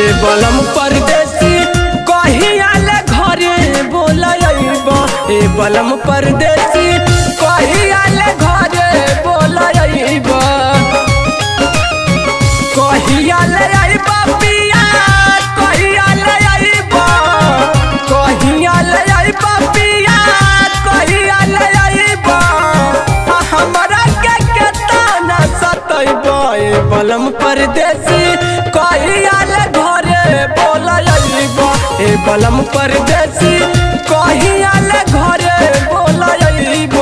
ए बलम परदेसी कहिया ले घरे बोलैब ए बलम परदेसी कहिया ले घरे बोलैब कहिया ले आइब पिया कहिया ले आइब कहिया ले आइब पिया कहिया ले आइब आ हमरा के केतना सतैब ए बलम परदेसी कहिया ले घरे बोलैब ए बलम परदेसी कहिया ले घरे बोलैब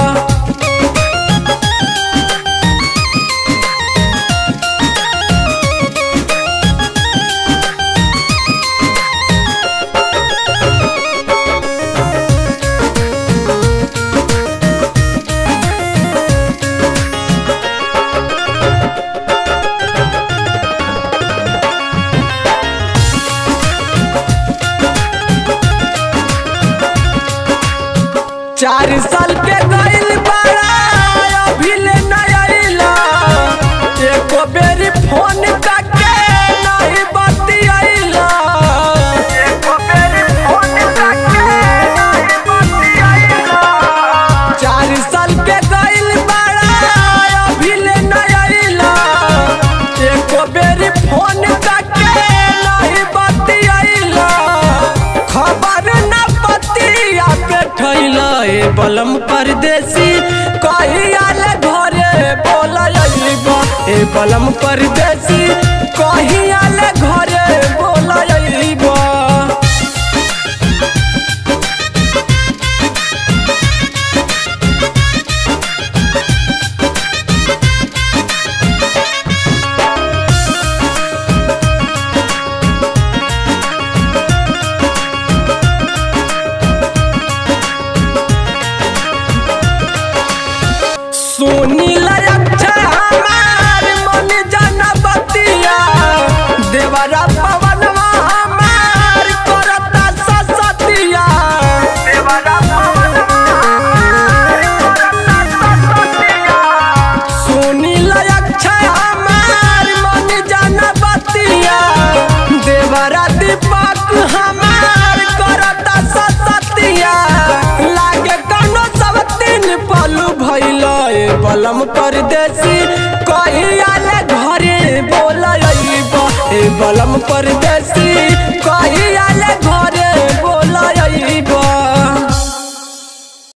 चार साल के गइल बाड़ा अभी ले नहीं आइला एको बेरी फोन करके नहीं बतियाइला एको बेरी फोन करके नहीं बतियाइला चार साल के गइल बाड़ा अभी ले नहीं आइला एको बेरी फोन करके नहीं बतियाइला खबर न पतिया पे ठैला ए बलम परदेसी कहिया ले घरे बोलैब ए बलम परदेसी कहिया ले घरे बोलैब सोनी अच्छा हमार मन जन बतिया देवरा पवनवा हमार करता ससतिया देवरा पवनवा हमार करता ससतिया सोनी अच्छा हमार मन जन बतिया देवरा दीपक हमार करता ससतिया लागे कनो सब तीन पलू भइल ए बलम परदेसी कहिया ले घरे बोलैब ए बलम परदेसी